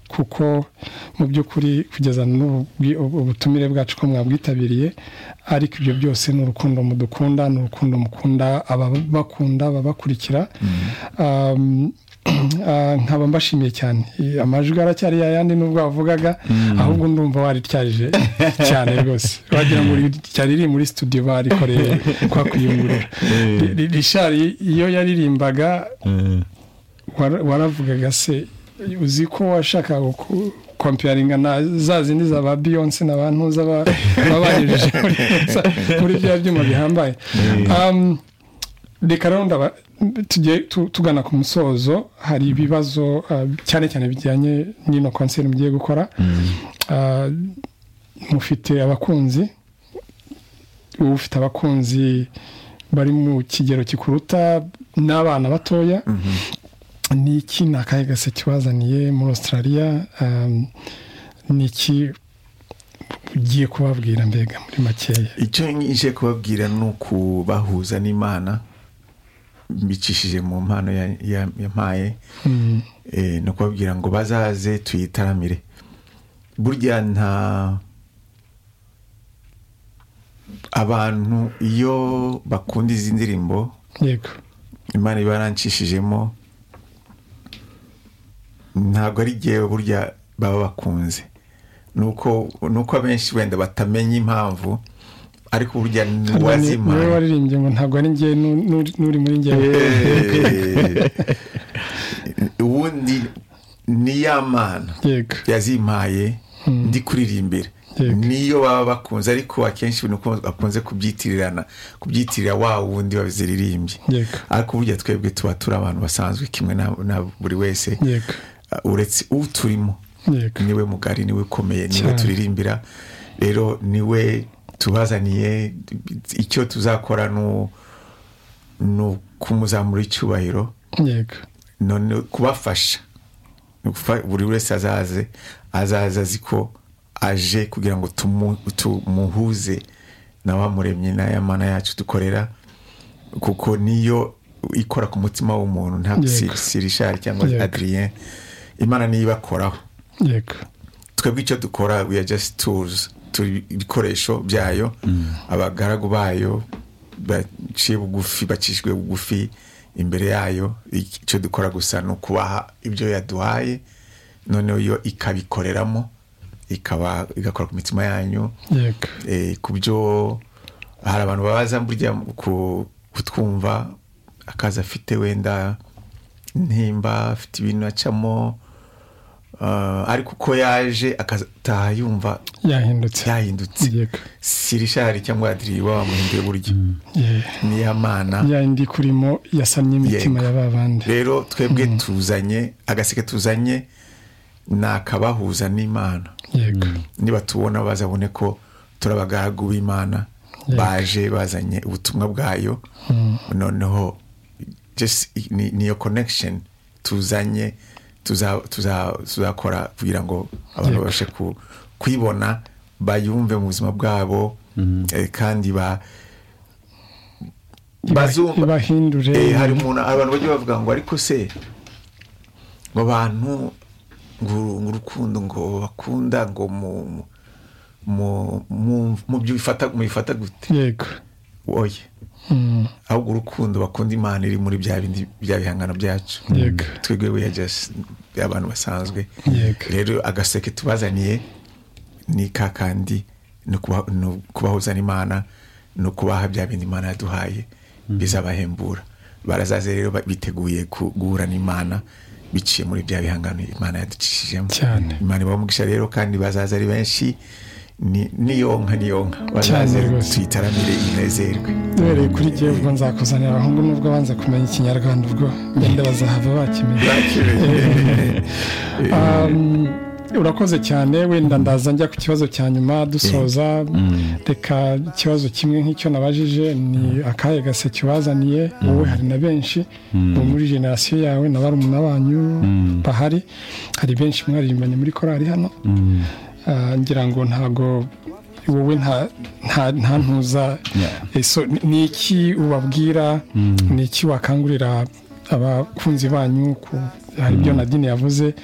kuko mu by'ukuri kugeza ubutumire bwacu ko mwabwitabiriye ariko ibyo byose ni urukundo mudukunda ni urukundo mukunda ababakunda ababakurikira nkaba mbashimiye cyane amajwi aracyari yayandi nubwo wavugaga ahubwo ndumva warityarije cyane rwose wagira ngo ryari riri muri studio barikoreye kwa kuyungurura rishari iyo yaririmbaga waravugaga se uzi ko washakaga kompiyaringa na za zindi za ba beyonce na ba ntuza babanyujije muri bya byuma bihambaye reka rero tujye tugana ku musozo hari ibibazo cyane cyane bijyanye n'ino konseri mugiye gukora mufite abakunzi uba ufite abakunzi bari mu kigero gikuruta n'abana batoya ni iki ni akahe gase kibazaniye muri australia ni iki ugiye kubabwira mbega muri makeya icyo ngiye kubabwira ni ukubahuza n'imana mbicishije mu mpano yampaye ni ukubabwira ngo bazaze tuyitaramire burya nta abantu iyo bakunda izi ndirimbo yego imana iba yarancishijemo ntabwo ari igihe burya baba bakunze ni uko abenshi wenda batamenya impamvu ariko burya ntiwazi impamvu niwe waririmbye ngo ntabwo ari ngewe n'uri muri ngewe ubundi ni ya mana yego yazimpaye ndi kuririmbira niyo baba bakunze ariko akenshi bakunze kubyitirirana kubyitirira wa wundi waziririmbye ariko burya twebwe tuba turi abantu basanzwe kimwe na buri wese uretse uturimo niwe mugari niwe ukomeye niwe turirimbira rero niwe tubazaniye icyo tuzakora ni ukumuzamura icyubahiro none kubafasha buri wese azaze azaza azi ko aje kugira ngo tumuhuze na wa muremyi n'ayamana yacu dukorera kuko niyo ikora ku mutima w'umuntu ntabwo sirishari cyangwa adriyen imana niyo ibakoraho twebwe icyo dukora we are just tools turi ibikoresho byayo abagaragu bayo baciye bugufi bacishijwe bugufi imbere yayo icyo dukora gusa ni ukubaha ibyo yaduhaye noneho yo ikabikoreramo ikaba igakora ku mitima yanyu ku byo hari abantu babaza burya kutwumva akazi afite wenda ntimba afite ibintu acamo ariko uko yaje akataha yumva yahindutse yahindutse sirishari cyangwa adiri waba wamuhinduye buryo niya mana yayindi kurimo yasamye imitima ya ba bandi rero twebwe tuzanye agaseke tuzanye ni akabahuza n'imana niba tubona bazabone ko turi abagaragu b'imana baje bazanye ubutumwa bwayo noneho niyo connection tuzanye tuzakora kugira ngo abantu babashe kuyibona bayumve mu buzima bwabo kandi ba bazumva hari umuntu abantu bajya bavuga ngo ariko se mu bantu ngo urukundo ngo bakunda ngo mu byo mubifata gute yego woye ahubwo urukundo bakunda imana iri muri bya bindi bya bihangano byacu twebwe weya abantu basanzwe rero agaseke tubazaniye ni kakandi ni ukubahuzana imana ni ukubaha bya bindi imana yaduhaye bizabahembura barazaze rero biteguye guhura n'imana biciye muri bya bihangano imana yaducishijemo imana ibaha umugisha rero kandi bazaza ari benshi niyonka niyonka bazaze tuyitaramire inezerwe duhereye kuri gewe ubwo nzakuzanira abahungu nubwo banze kumenya ikinyarwanda ubwo benda bazahava bakimenye urakoze cyane wenda ndaza njya ku kibazo cya nyuma dusoza reka ikibazo kimwe nk'icyo nabajije ni akahe gase kibazaniye wowe hari na benshi ubu muri generasiyo yawe na barumuna banyu bahari hari benshi mwaririmbanye muri korari hano ngira ngo ntago wowe nta ntuza ni iki ubabwira ni iki wakangurira abakunzi banyu hari ibyo nadine yavuze